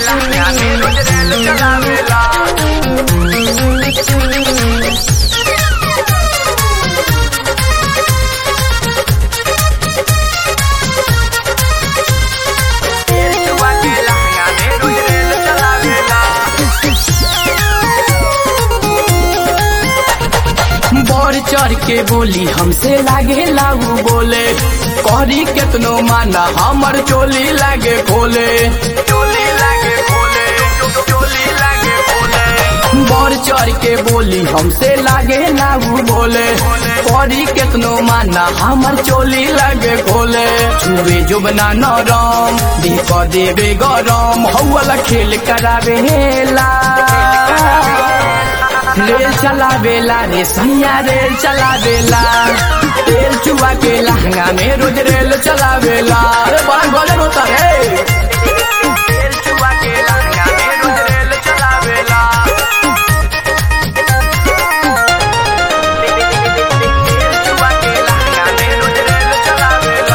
लहंगा में रोज रेल चलावेला जुआ के लहंगा में रोज रेल चलावेला बढ़ चढ़ के बोली हमसे लागे लागू बोले करी केतनो माना हमर चोली लागे खोले चोली लागे खोले चोली लागे खोले बढ़ चढ़ के बोली हमसे लागे लागू बोले करी केतनो माना हमर चोली लागे खोले छुए जुबना नरम देख देवे गरम हौला खेल करावेला रेल चलावेला रे सैया रेल चलावेला तेल चुआ के लहंगा में रोज रेल चलावेला अरे बड़ा गजब होता है तेल जुआ के लहंगा में रोज रेल चलावेला तेल जुआ के लहंगा में रोज रेल चलावेला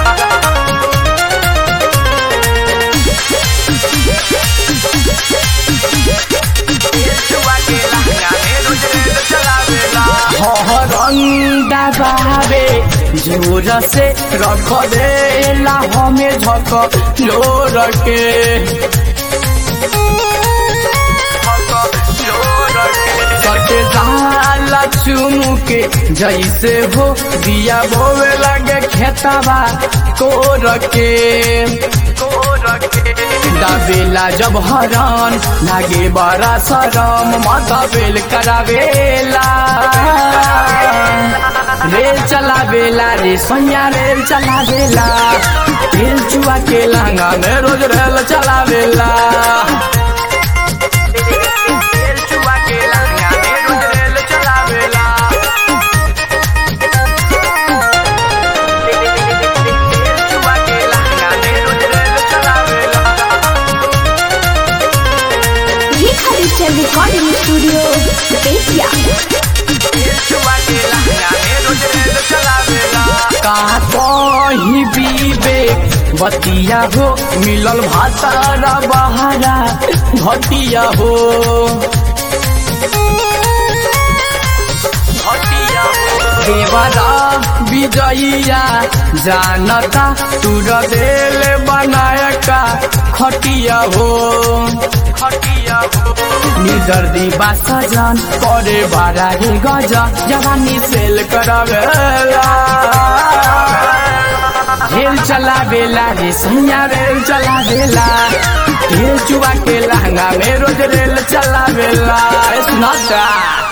तेल जुआ के लहंगा में रोज रेल चलावेला हरंगा बाबे जोर से रख देला हमें झक लोर के कटे जाला चुमू के जैसे हो दिया बोवे लगे खेतवा कोर के दाबेला जब हरन लागे बड़ा शरम माथा बेल करावेला रेल चलावेला रे सोनिया रेल चलावेला रेल चुआ के लहंगा में रोज रेल चलावेला तेल जुआ के लहंगा में रोज रेल चलावेला तेल जुआ के लहंगा में रोज रेल चलावेला Rekha digital recording studio Bettiah तेल जुआ के लहंगा में रोज रेल चलावेला का कही बीबे बतिया हो मिलल भातारा बहारा घटिया हो हटिया देवरा विजयिया जानता तुर देल बनायका खटिया हो हटिया निदर्दी बासजन करे बारा रे गजन जवानी सेल करवेला रेल चलावेला रे सैया रेल चलावेला रेल चुआ के लहंगा में रोज रेल चलावेला ए सुनाता